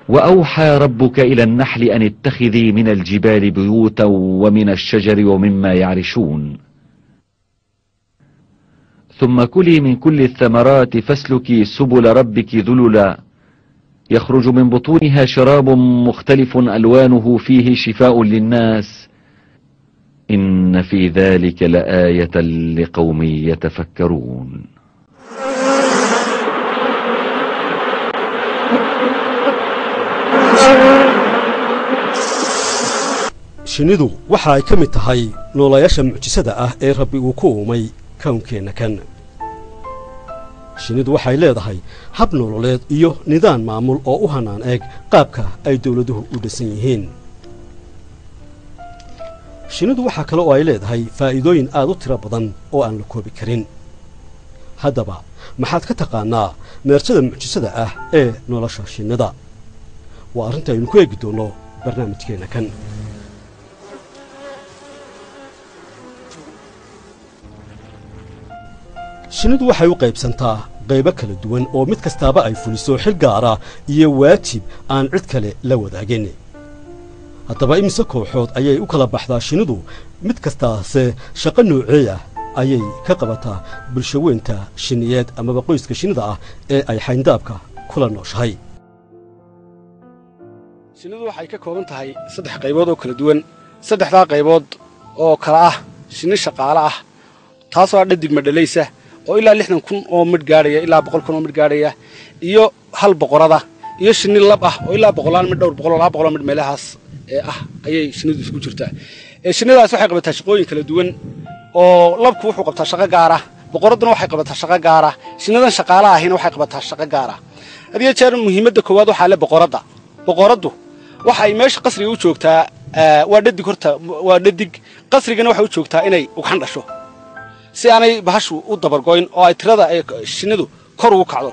وأوحى ربك إلى النحل أن اتخذي من الجبال بيوتا ومن الشجر ومما يعرشون ثم كلي من كل الثمرات فاسلكي سبل ربك ذللا يخرج من بطونها شراب مختلف ألوانه فيه شفاء للناس إن في ذلك لآية لقوم يتفكرون shinnidu waxa ay ka mid tahay noolayaasha mucjisada ah ee rabbi uu ku uumay kawnkeenna kan shinnidu waxay leedahay hab nololeed iyo nidaam maamul oo u hannaan eeg qaabka ay dawladuhu u dhisan yihiin shinnidu waxaa kale oo ay leedahay faa'iidooyin aad u tiro badan oo aan la koobi karin haddaba maxaad ka taqaannaa meerjada mucjisada ah ee nolosha shinnida waa arrinta aynu ku eegi doonno barnaamijkeenna kan shinnidu waxay u qaybsantaa qaybo kala duwan oo mid kastaaba ay fuliso xil gaara iyo waajib aan cid kale la wadaagin haddaba imise kooxood ayay u kala baxdaa shinnidu mid kastaase shaqo nooceey ah ayay ka qabataa bulshaweynta shinniyeed amaba qoyska shinnida ah ee ay xayndaabka kula nooshahay shinnidu waxay ka kooban tahay saddex qaybood oo kala duwan saddexdaa qaybood oo kala ah shinni shaqaale ah taasoo ah dhadig madhalaysa oo ilaa lixdan kun oo midh gaadhaya ilaa boqol kun oo midh gaadhaya iyo hal boqorada iyo shinni lab ah oo ilaa boqolaan midh dhowr boqol oo laba boqoloo midh meelahaas ee ah ayay shinnidu isku jirtaa shinnidaas waxay qabataa shaqooyin kala duwan oo labku wuxuu qabtaa shaqo gaara boqoradduna waxay qabataa shaqo gaara shinnidan shaqaala ahina waxay qabataa shaqo gaara hadiyo jeer muhiimadda koowaad waxaa le boqoradda boqoraddu waxa ay meesha qasriga u joogtaa waa dhadig horta waa dhadig qasrigana waxay u joogtaa inay ugxan dhasho si aanay bahashu u dabargoyn oo ay tirada shinnidu kor ugu kacdo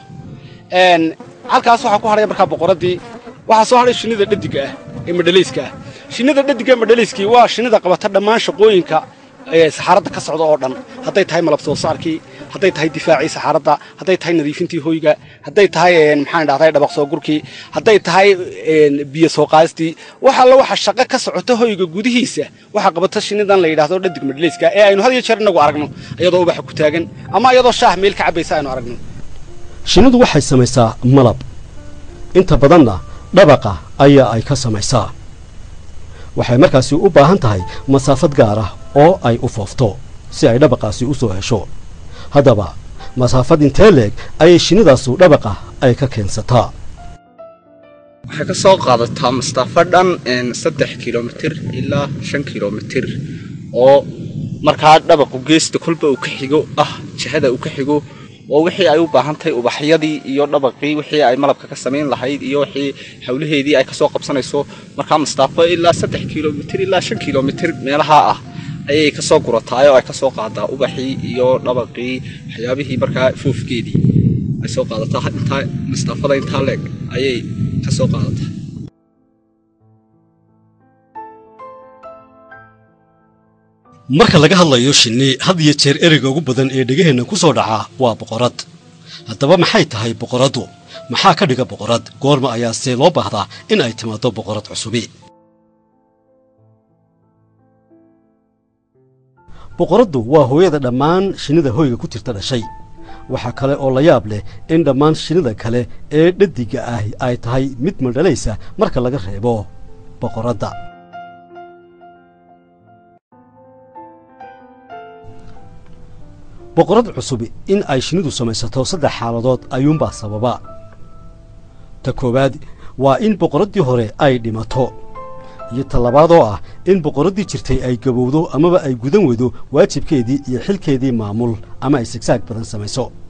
halkaas waxaa ku hadhaya markaa boqoraddii waxaa soo hadhay shinnida dhadiga ah ee madhalayska ah shinnida dhadiga ee madhalayskii waa shinnida qabata dhammaan shaqooyinka saxaaradda ka socda oo dhan hadday tahay malab soo saarkii hadday tahay difaacii saxaaradda hadday tahay nadiifintii hoyga hadday tahay maxaan dhahday dhabaq soo gurkii hadday tahay biyo soo qaadistii wax alla waxa shaqo ka socota hoyga gudihiisa waxaa qabata shinnidan la yidhaahdo dhadig madhalayska ee aynu had iyo jeer inagu aragno iyadoo ubaxa ku taagan ama iyadoo shaah meel ka cabbaysa aynu aragno shinnidu waxay samaysaa malab inta badanna dhabaqa ayaa ay ka samaysaa waxay markaasi u baahan tahay masaafad gaar ah oo ay u foofto si ay dhabaqaasi u soo hesho haddaba masaafad intee leeg ayay shinnidaasu dhabaqa ay ka keensataa waxay ka soo qaadataa masaafo dhan saddex kilomitir ilaa shan kilomitir oo markaa dhabaqu geesta kolba uu ka xigo ah jihada uu ka xigo oo wixii ay u baahan tahay ubaxyadii iyo dhabaqii wixii ay malabka ka samayn lahayd iyo wixii hawlaheedii ay kasoo qabsanayso markaa mastaafo ilaa saddex kilomitir ilaa shan kilomitir meelaha ah ayay kasoo gurataay oo ay kasoo qaadaa ubaxii iyo dhabaqii waxyaabihii markaa foofgeedii ay soo qaadataa intaa mastaafada intaa leeg ayay kasoo qaadataa marka laga hadlayo shinni had iyo jeer ereyga ugu badan ee dhegaheenna ku soo dhaca waa boqorad haddaba maxay tahay boqoraddu maxaa ka dhiga boqorad goorma ayaa see loo baahdaa in ay timaaddo boqorad cusubi boqoraddu waa hooyada dhammaan shinnida hoyga ku jirta dhashay waxaa kale oo la yaab leh in dhammaan shinnida kale ee dhadiga ah ay tahay mid madhalaysa marka laga reebo boqoradda boqorad cusubi in ay shinnidu samaysato saddex xaaladood ayuunbaa sababa ta koowaad waa in boqoraddii hore ay dhimato iyo ta labaad oo ah in boqoraddii jirtay ay gabowdo amaba ay gudan weydo waajibkeedii iyo xilkeedii maamul ama ay sigsaag badan samayso